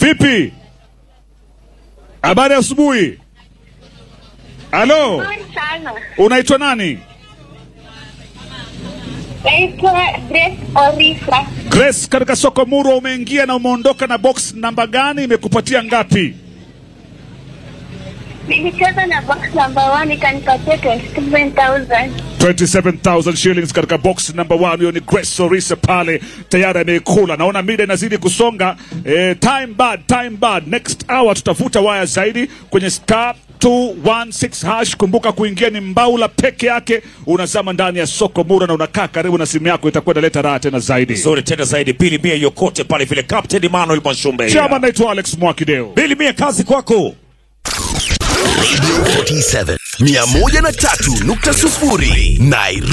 Vipi? Habari ya asubuhi. Halo, Nzuri sana. unaitwa nani? Naitwa Grace Orisa. Grace, katika soko Murwa umeingia na umeondoka na box namba gani? Imekupatia ngapi? Nilicheza na box number one ikanipatia 27,000. 27,000 shillings katika box number 1. Hiyo ni Grace Orisa pale tayari ameikula. Naona mida inazidi kusonga. Eh, time bad, time bad. Next hour tutavuta waya zaidi kwenye star 216 hash. Kumbuka kuingia ni mbaula peke yake, unazama ndani ya soko Mura na unakaa karibu na simu yako, itakuwa inaleta raha tena zaidi. Nzuri tena zaidi. Bili Mia yokote pale vile Captain Emmanuel Mwashumbe. Chama, naitwa Alex Mwakideo. Bili Mia, kazi kwako. Radio 47 103.0 Nairobi.